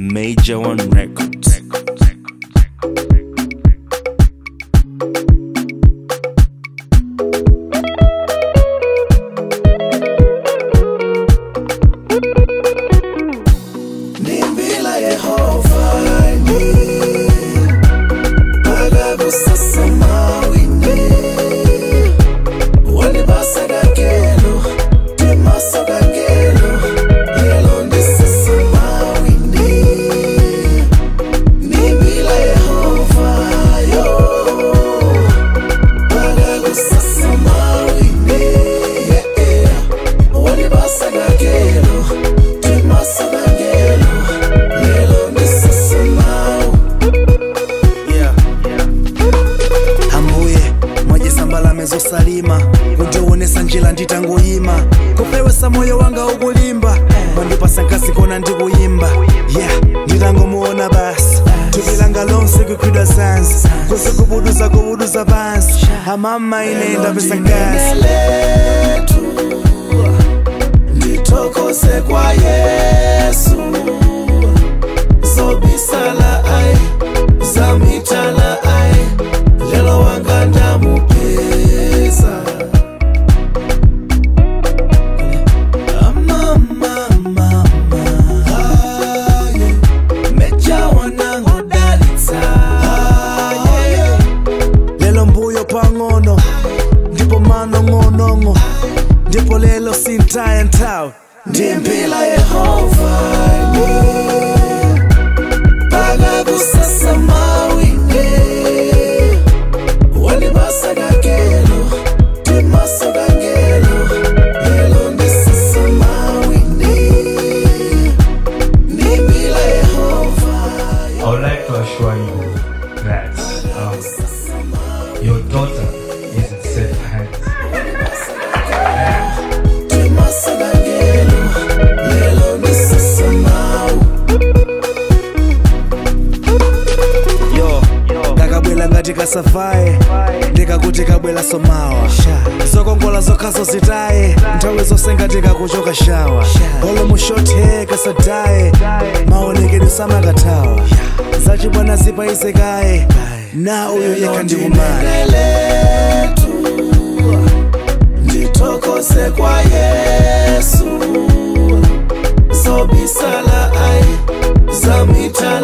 Major One Records. Nimbila Yehova ni Pagakusasa mawini Walibasagakelo Timasagakelo Yelo ndisasa mawini Nimbila Yehova yo Pagakusasa mawini Yeah yeah Walibasagakelo Timasagakelo Yelo ndisasa mawini yeah. ambuye mwajesambala mezosalima kundiwonesa njira nditangoyima kupewesa moyo wanga ukulimba mwandipasa nkasi kona ndikuyimba yeah nditangomuona basi thupi langa lonse kukhwidwa sansi kuzikubuduza kubuduza pansi amama ine ndapesa nkasi letu ndithokoze kwa yesu zobisala ai zamitala ai lelo wanga ndamupeza lelo mbuyo pang'ono ndipo manong'onong'o ndipo lelo sintaya nthawi ndimpila yehova pakakusasa mawine walibasakakelo timasakangelo lelo ndisasa mawine ndimpila yehova I would like to assure you that um, your daughter is in safe hands. timasakangelo lelo ndisasa mawu yo kakabwela ngati kasafaye ndikakuti kabwela somawa zokongola zokhazo zitaye nthawi zonse ngati kakuchoka shawa olo mushothe kasadaye maonekedwe samakathawa zachibwana zipaizekaye na uyo yekha ndikumana letu ndithokoze kwa yesu zobisala ai zamitala